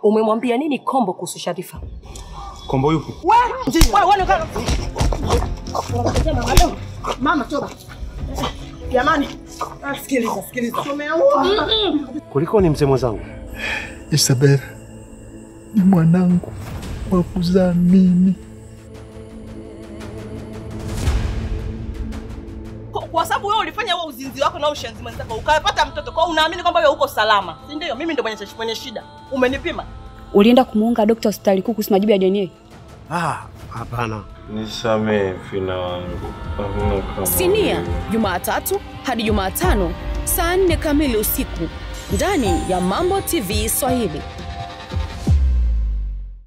Umemwambia nini Kombo kuhusu Sharifa? Kombo yupi? Mama toba. Jamani, ah, sikiliza, sikiliza. Tumeua. Kuliko ni mzee mwenzangu. Isabela ni mwanangu wa kuzaa mimi. Kwa- Kwa sababu wewe ulifanya huo uzinzi wako na ushenzi mwenzako ukapata mtoto, kwa hiyo unaamini kwamba wewe uko salama, si ndio? Mimi ndio mwenye mwenye shida. Umenipima? Ulienda kumuunga dokta hospitali kuu kuhusu majibu ya DNA? Ah, hapana. Nisamehe Fina wangu, hamna kama Sinia, Jumatatu hadi Jumatano saa nne kamili usiku ndani ya Mambo TV Swahili.